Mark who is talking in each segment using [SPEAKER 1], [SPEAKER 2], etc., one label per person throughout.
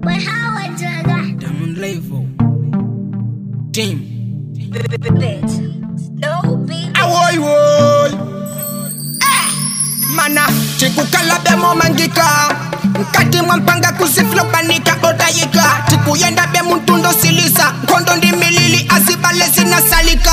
[SPEAKER 1] But how I do that?
[SPEAKER 2] Diamond level. Team.
[SPEAKER 1] Bitch. No, baby.
[SPEAKER 2] Awoy woy. Mana chikukala bemo mangika nkati mwampanga kusiflopanika odayika tikuyenda be muntundo silisa nkhondo ndi milili azibale zinasalika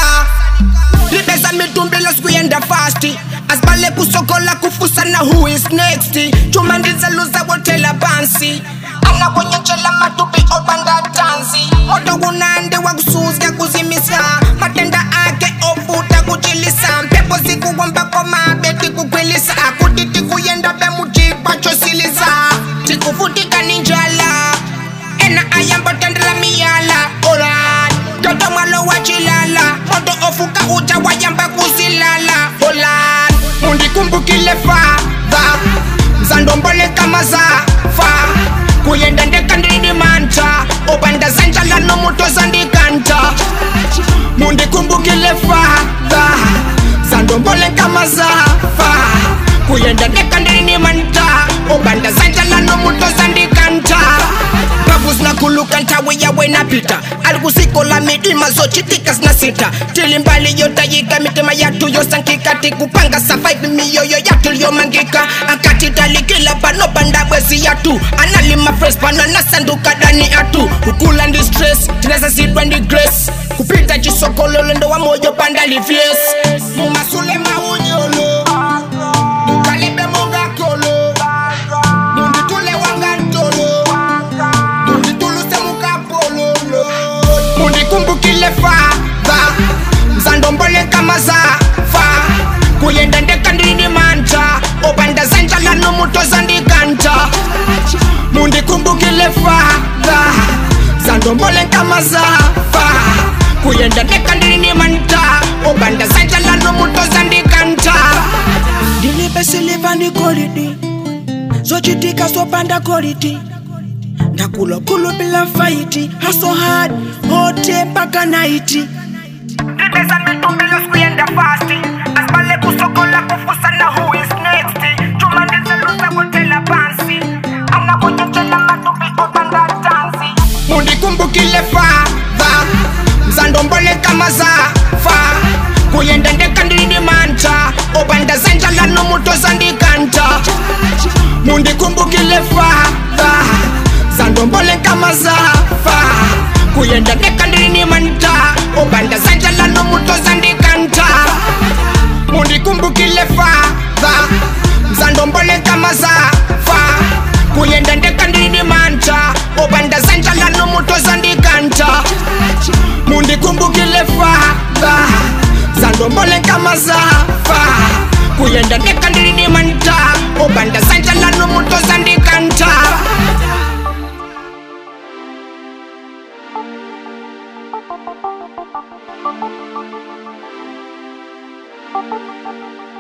[SPEAKER 2] libeza mitumbilo sikuyenda fasti asibale kusokola kufusana who is next chuma ndizeluza wotela pansi anakonyetshela matupi obanda tansi moto kunande wakusuzya kuzimisa matenda akhe ofuta kuchilisa mphepo zikuwomba komabe tikukhwelisa akuti tikuyenda bemujikwa chosilisa tikufutika ninjala ena ayamba tendela miyala oran toto mwalo wachilala moto ofuka uja wayamba kusilala olan mundikumbukile fadha mzandombole kama zafa kuyenda ndekandini manta obanda zanjala nomuto zandikanta mundikumbukile fadha zandombole kama zafa kuyenda ndekandini manta obanda zanjala nomuto zandikanta babu zinakuluka ntawe yawe napita alikusikola midima zochitika zinasita tilimbali yotayika mitima yatu yosankika tikupanga survive miyoyo yatu lyomangika akatitalikila pano pandabwezi yatu analima fresh pano nasanduka dani atu kukula ndi stress tinazasidwa ndi grace kupita chisokololo ndo wa moyo panda livyes mumasule maunyolo mukalibe mungakolo munditule wangantolo mundituluse mukapololo mundikumbukile fadha mzandombole kama zafa kuyenda ndekandini manta obanda zanjala nomuto zandikanta mundikumbukile fadha zandombole kama zafa kuyenda ndekandini manta obanda zanjala nomuto zandikanta
[SPEAKER 3] ndilipesiliva ndi golidi zochitika zopanda golidi ndakulokulu bila faiti haso hard hote mpaka naiti
[SPEAKER 2] ndibeza mitumbilo sikuyenda fasti asibale kusokola kufusana who is next chuma ndizeluza kutela pansi anakunyetshela matupi obanda tansi mundikumbukile fadha mzandombole kama zafa kuyenda ndekandini manta obanda zanjala nomuto zandikanta mundikumbukile fadha zandombole kama zafa kuyenda ndekandini manta obanda zanjala nomuto zandikanta mundikumbukile fadha mzandombole kama zafa kuyenda ndekandini manta obanda zanjala nomuto zandikanta mundikumbukile fadha zandombole kama zafa kuyenda ndekandini manta obanda zanjala nomuto zandikanta
[SPEAKER 1] Thank you.